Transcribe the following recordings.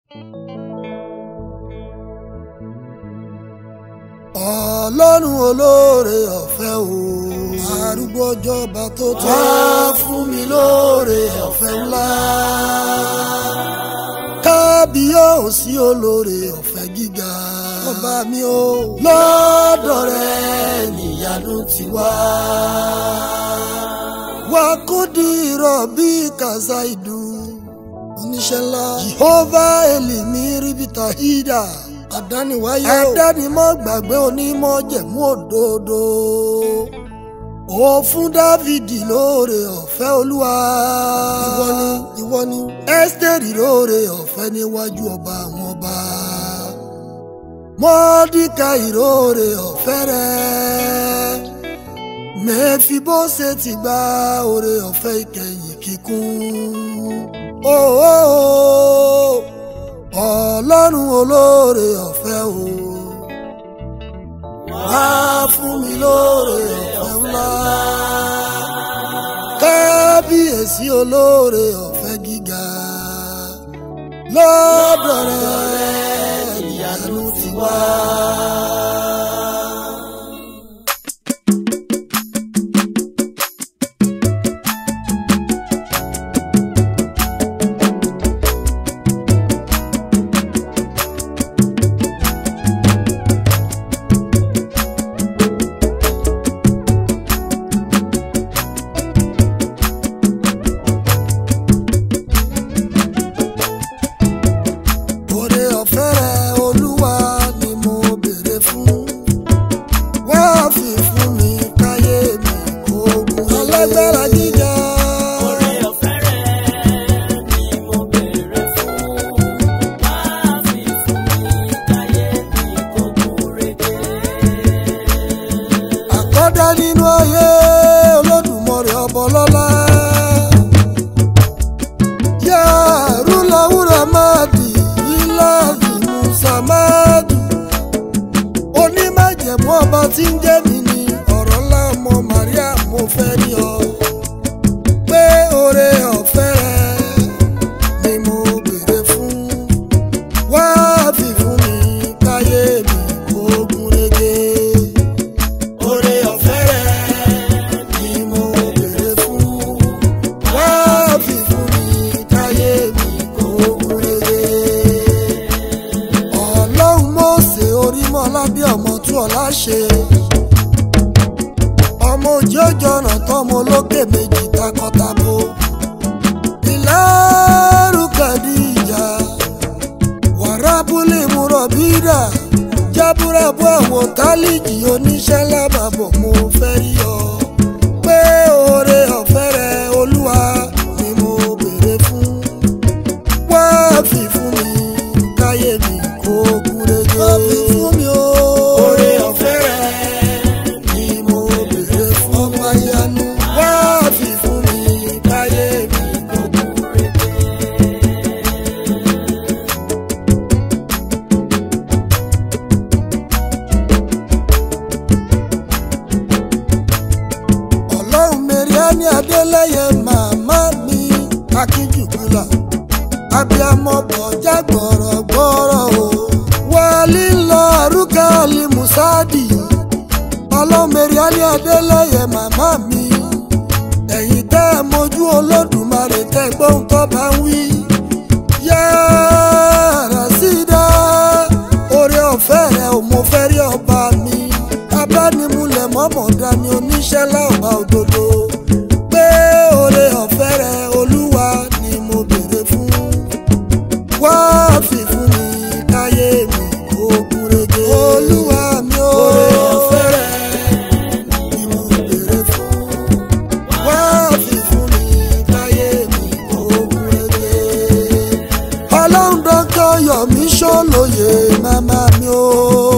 ọlọ́run olóore ọ̀fẹ́ o arúgbó ọjọ́ba tó tó wá fún mi lóore ọ̀fẹ́ ńlá kábíyèsí olóore ọ̀fẹ́ gíga ọba mi o lọ́dọ̀ rẹ níyanu ti wá wá kó dìrọ̀ bí kàzá ìdú oníṣẹ́ ńlá jehovah elimi ríbità hídà àdániwáyé o àdánimọ̀ gbàgbé onímọ̀ jẹ̀mú òdodo ó fún dávìdì lóore ọ̀fẹ́ olúwa ìwọ ni ìwọ ni ẹ́sítẹ́rì lóore ọ̀fẹ́ níwájú ọba àwọn ọba mọ́díkà ìróore ọ̀fẹ́ rẹ̀ mẹ́fibóṣe ti gba oore ọ̀fẹ́ ìkẹyìn kíkún ooo ọlọ́run olóore ọ̀fẹ́ o wá fún mi lóore ọ̀fẹ́ ńlá kábíyèsí olóore ọ̀fẹ́ gíga lọ́dọ̀ rẹ̀ ìyanu ti wá. Oore ọ̀fẹ́ rẹ olúwa ni mo béèrè fún. Wá fi fún mi káyé mi ogun. Alágbára gíga. Oore ọ̀fẹ́ rẹ̀ ni mo béèrè fún. Wá fi fún mi káyé mi kó gún régé. Àkọ́dá nínú ayé olódùmarè ọbọ̀ lọ́lá. Yá rúláwúrà máa dì ilá ìlú Sàmáàdù. Onímájẹ̀mú ọba tí ń jẹ́ mi ni ọ̀rọ̀ ńlá ọmọ Màríà mo fẹ́ rí ọ. Pé oore ọ̀fẹ́ rẹ ni mo béèrè fún. Wá fi fún mi káyé mi kó gún régé. Oore ọ̀fẹ́ rẹ ni mo béèrè fún. Wá fi fún mi káyé mi kó gún régé. Ọlọ́run Mósè Orímọ́lá bí ọmọ tú ọ̀la ṣe. Ọmọ òjì òjò ọ̀nà tọ́mọ olókè méjì takọtabo. Ìlàrú Kàdíjà wàrábùlì múrọ̀bídà jábúrábù àwọn tálíjì oníṣẹ́ lábàbọ̀ mo fẹ́ rí ọ. pé oore ọ̀fẹ́ rẹ olúwa ni mo béèrè fún. wá fi fún mi káyé mi kó gúnrégé. wá fi fún mi o. Oore ọ̀fẹ́ rẹ̀ ni mo béèrè fún. ọba ìyanu wá fi fún mi káyé mi kó gún régé. ọlọ́run mẹ́ríání adélẹ́yẹ màmá mi akínjùkúlà abiyamọ bọ̀já gbọ̀rọ̀gbọ̀rọ̀ o wálé lọ arúgà alimusadi ọlọ́run mẹ́ríání adélẹ́yẹ màmá mi ẹ̀yin tẹ́ ẹ mojú olódùmarè tẹ́ gbóhùn tó bá ń wí yára sídá oore ọ̀fẹ́ rẹ ò mo fẹ́ rí ọba mi abánimúlẹ̀ mọ́mọ́dá ni oníṣẹ́ láọ̀bá òdodo pé oore ọ̀fẹ́ rẹ olúwa ni mo béèrè fún wá fi fún mi káyé mi kó gúnrégé olúwa mi ó Oore ọ̀fẹ́ rẹ̀ ni mo béèrè fún wá fi fún mi káyé mi kó gúnrégé ọlọ́run dọ́kítọ̀ yọ̀mí ṣọ́lóye màmá mi ó.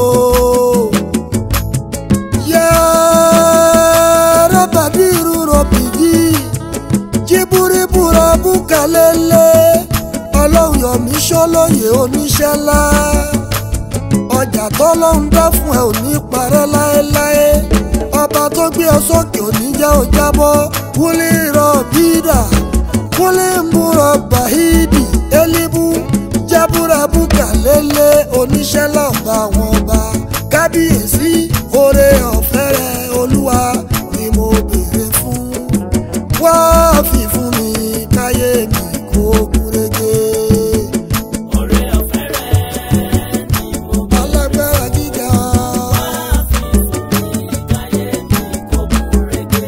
yàrá bàdírù rọ̀bìyí jíbúríbúra búkalẹ́lẹ́ ọlọ́run yọ̀mí ṣọ́lóye oníṣẹ́ ńlá ọjà tọ́lọ́run dá fún ẹ ò ní parẹ́ láéláé ọba tó gbé ọ sókè ò ní jẹ́ ó jábọ́ wúlé rọ̀ bídà wúlé ń búrọ̀ bàhídì elibu jábúrabú kàlélẹ̀ oníṣẹ́ lọ́ba àwọn ọba kábíyèsí oore ọ̀fẹ́ rẹ olúwa ni mo béèrè fún wá fi fún mi káyé mi kó gúrégé. Oore ọ̀fẹ́ rẹ̀ ni mo bá alágbára gíga fi fún mi káyé mi kó gúnrégé.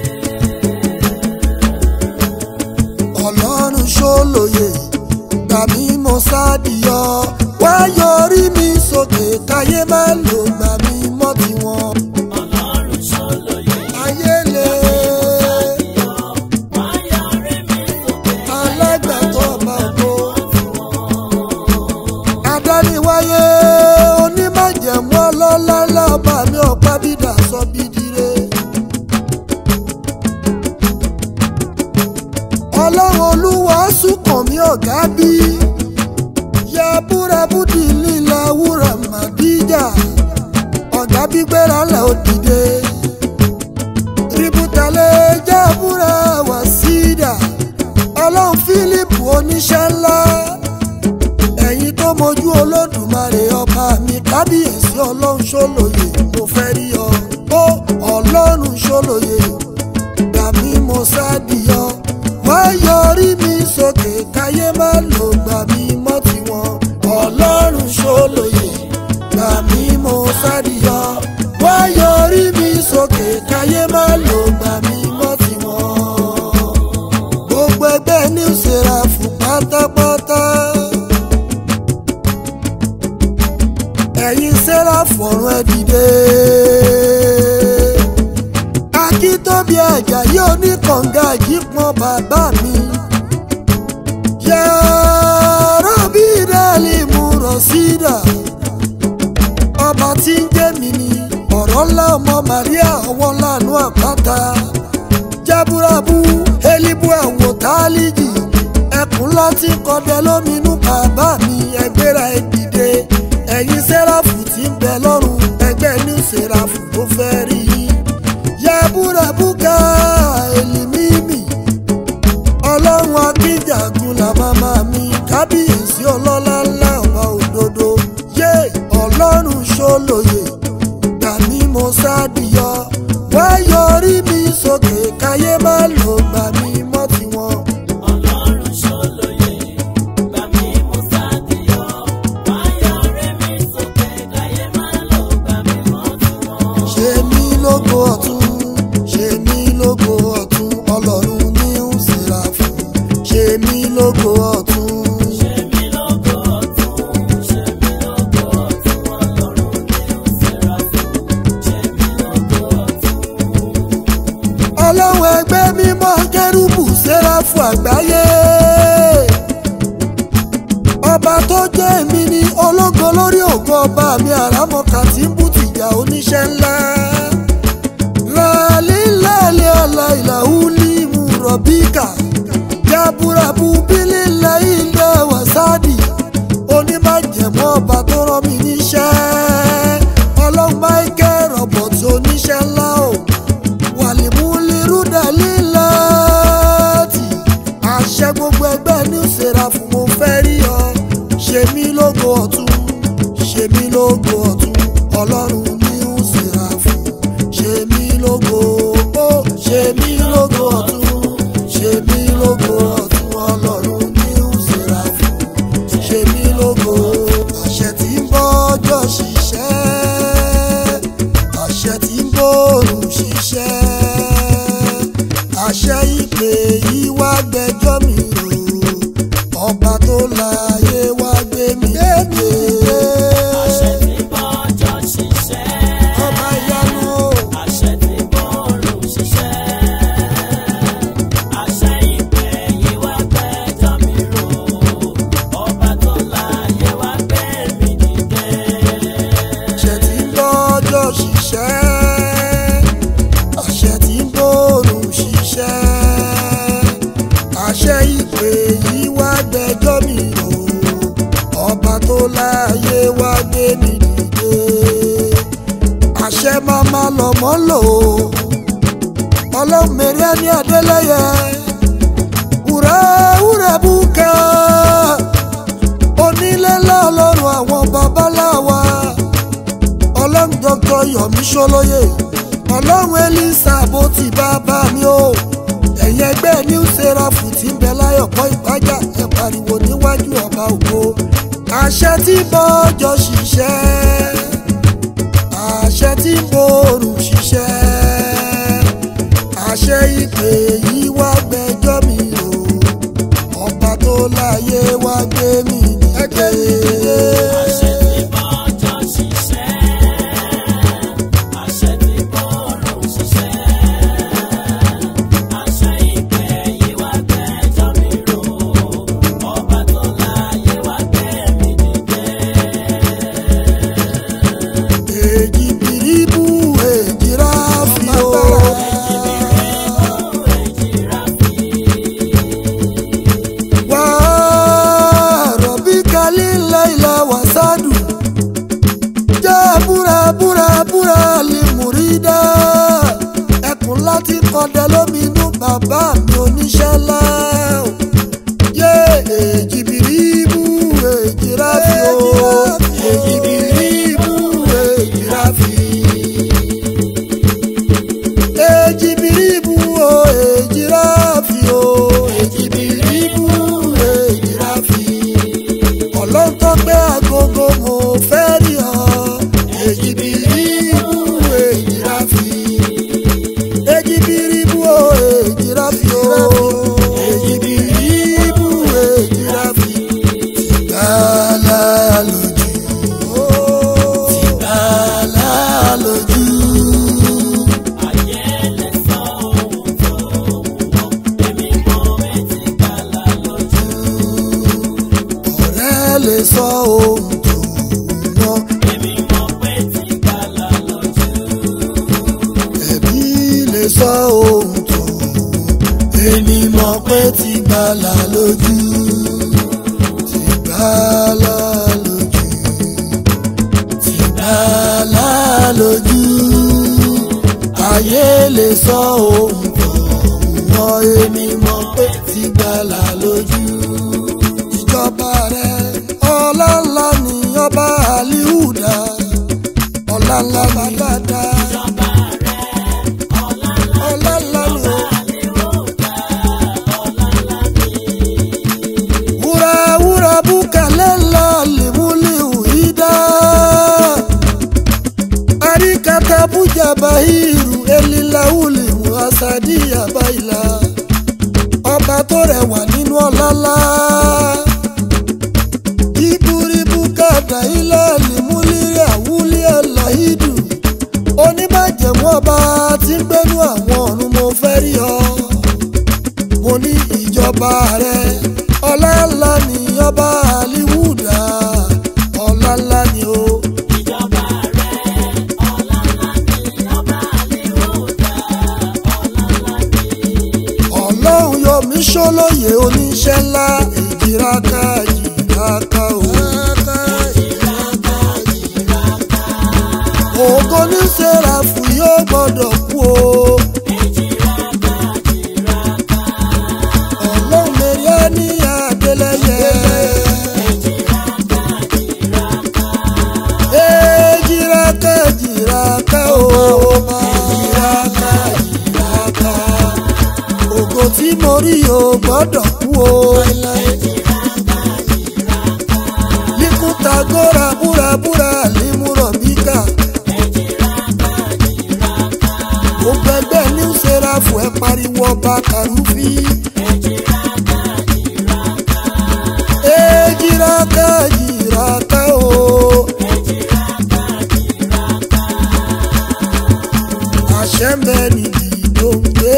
ọlọ́run ṣólóye gbàmí mo sádìyọ wá yọrí mi sókè káyé má lò gbàmí mọ́ tiwọn. Ọlọ́run ṣolóye ayé lè yọ wáyà rẹ̀ mi sókè. alágbàtọ́ ọba ògo adániwáyé onímọ̀jẹ̀mú ọlọ́lá lọ́ba mi ọ̀pá bídà sọ bídire. ọlọ́run olúwa sùkàn mí ọ̀gá bí ya búrabúdì líla wúrà màdíjà ọ̀gá bí gbéra lẹ̀ ó dìde ributale jábúra wá sídà ọlọ́run fílípù oníṣẹ́ ńlá ẹ̀yin tó mojú olódùmarè ọba mi kábíyèsí ọlọ́run ṣólóye mo fẹ́ rí ọ ó ọlọ́run ṣólóye gbà mí mo sádìyọ wá yọrí mi sókè káyé má lò gbà mí mọ́ tiwọn ọlọ́run ṣólóye gbà mí mo sádìyọ wá yọrí mi sókè káyé má lò gbà mí mọ́ tiwọn gbogbo ẹgbẹ́ ní ìṣera fún pátápátá. ẹ̀yin sẹ́ra fọ̀rùn ẹ dìde. akíntóbi ẹ̀jà yóò ní kànga ìjípọn bàbá mi. yàrá bí dálì mú rọ̀ sídà. ọba tí ń jẹ́ mi ni ọ̀rọ̀ ńlá ọmọ Màríà ọwọ́ lánàá àpáta jábúrábú elibu àwò tálíjì ẹkùn láti kọdẹ lóminú bàbá mi ẹgbẹ́ra ẹ dìde ẹ̀yin sẹ́ráfù tí ń bẹ lọ́rùn ẹgbẹ́ ní sẹ́ráfù tó fẹ́ rí i jábúrábú ká èlìmímì ọlọ́run akíjàgùn là màmá mi kábíyèsí ọlọ́lá ńlá ọba òdodo yé ọlọ́run ṣólóye gbà mí mo sádìyọ wá yọrí mi sókè káyé má lò gbà mí mọ́ tiwọn. Ọlọ́run ṣolóye gbà mí mo sádìyọ wáyà rẹ̀ mi sókè káyé má lò gbà mí mọ́ tiwọn. ṣe mí lógo ọ̀tún ṣe mí lógo ọ̀tún ọlọ́run ní ń ṣèrà fún ṣe mí lógo ọ̀tún. Ṣé mi lógo ọ̀tún, ṣé mi lógo ọ̀tún, Ọlọ́run ní òṣèrà fún. Ṣé mi lógo ọ̀tún. ọlọ́run ẹgbẹ́ mímọ́ kérúbù séráfù àgbáyé ọba tó jẹ́ èmi ni ológo lórí ògo ọba mi àràmọ̀kà tí ń bú tìjà oníṣẹ́ ńlá lálílàlẹ́ ọ̀la ìlàhùlì mú rọ̀bíkà jábúrabú bílílẹ̀ ilẹ̀ wàsádì onímọ̀jẹ̀mọ́ ọba tó rán mi níṣẹ́ ọlọ́run michael robert oníṣẹ́ ńlá o wàlímúlírúdà líláàtì àṣẹ gbogbo ẹgbẹ́ ní ìṣera fún mo fẹ́ rí ọ ṣe mí lógo ọ̀tún ṣe mí lógo ọ̀tún ọlọ́run ní ìṣera fún ṣe mí lógo ó ṣe mí lógo ọ̀tún ṣe mí lógo ọ̀tún ọlọ́run ní ìṣera fún ṣe mí lógo àṣẹ tí ń bọ́ ọjọ́ ṣiṣẹ́ àṣẹ tí ń bòrùn ṣiṣẹ́ àṣẹ ìpè yìí wá gbẹ́jọ́ mi rò ọba tó láyé wá gbé mi dédé Àṣẹ tí bọ́jọ́ ṣiṣẹ́. ọba ìyanu o Àṣẹ tí bọ́ọ̀rù ṣiṣẹ́. Àṣẹ ìpè yìí wá gbẹ́jọ́ mi rò. Ọba tó láyé wá gbé mi dìde. àṣẹ tí ń bọ́jọ́ ṣiṣẹ́ àṣẹ tí ń bòrùn ṣiṣẹ́ àṣẹ ìpè yìí wá gbẹ́jọ́ mi rò ọba tó láyé wá gbé mi dìde àṣẹ máma lọ́mọ́ lò ó ọlọ́run mẹ́rẹ́ ní adélẹ́yẹ wúrẹ́ wúrẹ́ búkẹ́ onílé ńlá yọ̀mí ṣólóyè ọlọ́run elisa bó ti bá bá mi o ẹ̀yin ẹgbẹ́ new seraph ti ń bẹ láyọ̀kọ́ ìpájà ẹ pariwo níwájú ọba ògo àṣẹ tí bọ́jọ́ ṣiṣẹ́ àṣẹ tí borùn ṣiṣẹ́ àṣẹ ìpè yìí wá gbẹ́jọ́ mi o ọba tó láyé wá gbé mi àṣẹ dìde. tí bọ́jọ́ ṣiṣẹ́ àṣẹ tí bọ́rùn ṣiṣẹ́ àṣẹ ìpè yìí wá gbẹ́jọ́ mi rò ọba tó láyé wá gbé mi dìde. èjì bìrìbù èjì ráfì o. wà á rọ̀bí kálí láìla wàsádù. jẹ́ búra búra búra lè múrídá. ẹkùn láti kọ́dẹ lóminú bàbá mi oníṣẹ́ ńlá. yé èjì bìrìbù èjì ráfì o. èjì bìrìbù èjì ráfì ejibiribu o ejirafi o ejibiribu ejirafi ọlọ́run tó gbé agogo mo fẹ́ rí ọ ejibiribu ejirafi ejibiribu o ejirafi o ejibiribu ejirafi tìgbàlà lójú tìgbàlà lójú. Ayé lè sọ ohun tó wù wọ́n, èmi mọ̀ etí gbàlà lójú. ọ̀rẹ́ lè sọ ohun tó wọ́n Èmi mọ̀ pé tí gbàlà lójú. ẹbí lè sọ ohun tó wọ́n èmi mọ̀ pé ti gbàlà lójú ti gbàlà lójú ti gbàlà lójú ayé lè sọ ohun tó wọ́n èmi mọ̀ pé ti gbàlà lójú ìjọba rẹ ọlá ńlá ni ọba alihuda ọlá ńlá bá dáadáa Ìjọba rẹ̀ ọ̀la ọlá ńlá ni o. àlèròdà ọ̀la ńlá ni. wúrà wúrà búkàlẹ́ ńlá lèmúlẹ̀ òhídá. àríkàtà bújà báyìrù elilawuli muhasadi abaila. ọba tó rẹwà nínú ọlálá. iburibu kàdà ilé lèmúlẹ̀ àwúlẹ̀ aláhídù. oníbàjẹ́mú ọba tí ń gbénú àwọn ọ̀run mo fẹ́ rí ọ mo ní ìjọba rẹ ọlá ńlá ni ọba aliwuda ọlá ńlá ni o. Ìjọba rẹ̀ ọ̀la ńlá ni. Ọba àlèròdà ọ̀la ńlá ni. ọlọ́run yọmí ṣọlọ́yẹ oníṣẹ́ ńlá èjìráká jìráká o. ògo ní sẹ́ráfù yóò gbọ́dọ̀ kú o. ọlọ́run mẹ́rin ní adélẹ́yẹ. èjìráká jìráká o. èjìráká jìráká. ògo tí mo rí o gbọ́dọ̀ kú o. Likuta gora búra búra límúrọ̀ bíkà. Gbogbo ẹgbẹ́ ní sẹ́ráfù ẹ pariwo ọba kàrúfì. Ejiraka jiraka o. Àṣẹ ń bẹ níbi tó ń gbé.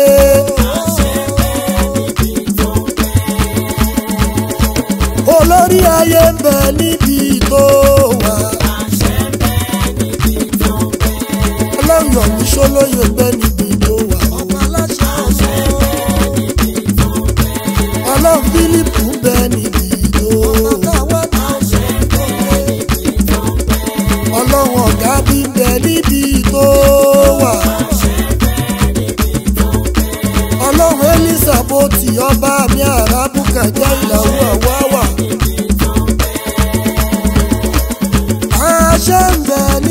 Olórí ayé ń bẹ níbi tó wà. Ọlọ́run ọ̀hún ṣólóyè ń bẹ níbi tó wà. Ọlọ́run Fílípù ń bẹ níbi tó wà. Ọlọ́run ọ̀gá bí ń bẹ níbi tó wà. Ọlọ́run Elizabeth ọba mi àràbùkà jẹ́ ìlàwọ̀ àwáwà. Àṣẹ ń bẹ